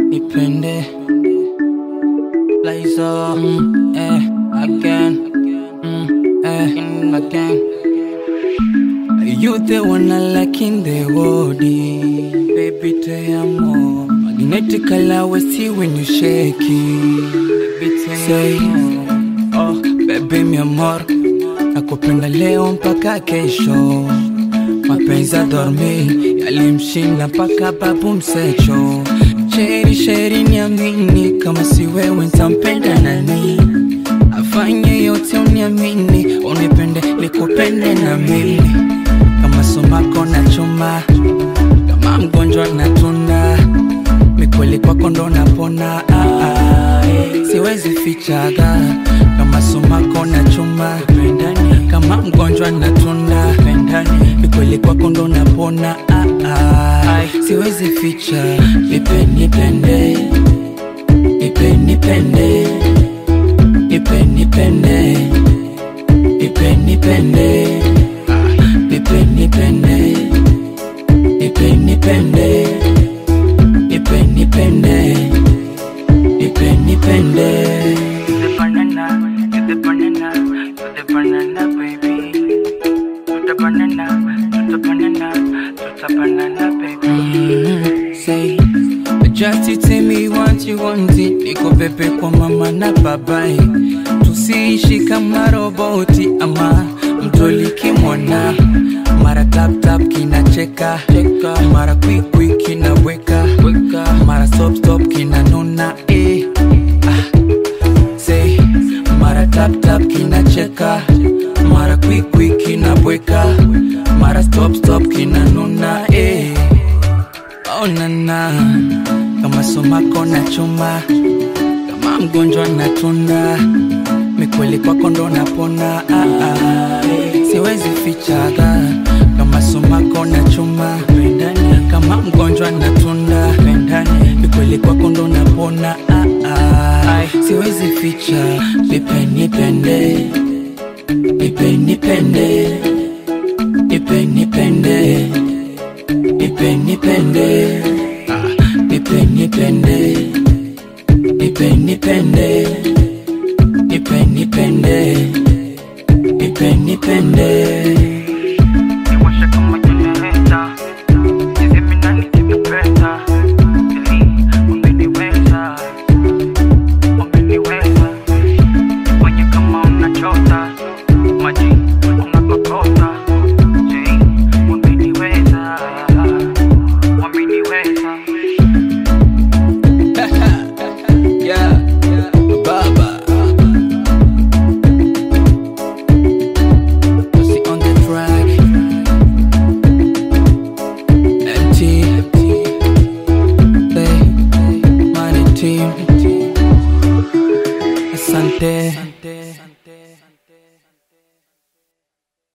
nipende Liza, mm, eh, again, mm, eh, again. You the one I like in the world, baby, te amo. Magnetically, I will see when you shake it. Baby, te Say, oh, baby, mi amor, nakupenda leo mpaka kesho. Mapenzi ya dormi yalimshinda mpaka babu msecho. Sheri sheri, niamini, kama si wewe ntampenda nani? Afanye yote uniamini, unipende nikupende na mimi, kama somako na chuma, kama mgonjwa na tunda, mikweli kwako ndo napona. Ah, ah, eh. siwezi fichaga, kama somako na chuma, kama mgonjwa na tunda, mikweli kwako ndo napona. Ah, ah, siwezi ficha, nipe nipende, nipe nipende nipe nipende nipe nipende nipe nipende nipe nipende nipe nipende nipe nipende the banana, to the banana, to the banana, baby. To the banana, to the banana, to the banana, baby. Mm, say just you tell me what you want it niko pepe kwa mama na babae tusiishi kama roboti ama mtoli kimwona mara tap tap kinacheka mara quick quick kinaweka mara stop stop kinanuna eh. ah. say mara tap tap kinacheka mara quick quick kinabweka mara stop stop kinanuna eh. oh nana kama somako na chuma kama mgonjwa na tunda mikweli kwako ndo napona ah, ah. siwezi fichaga kama somako na chuma kama mgonjwa na tunda mikweli kwako ndo napona ah, ah. siwezi ficha nipe nipende nipe nipende nipe nipende nipe nipende nipe nipende nipe nipende nipe nipende nipe nipende Niwashe kama generator. Hizi mimi nani nikipenda. Ili umeniweza. Umeniweza. Fanye kama unachota. Maji unakokota. Je, umeniweza. Umeniweza. yeah baba Pussy on the track MT Play Money team Asante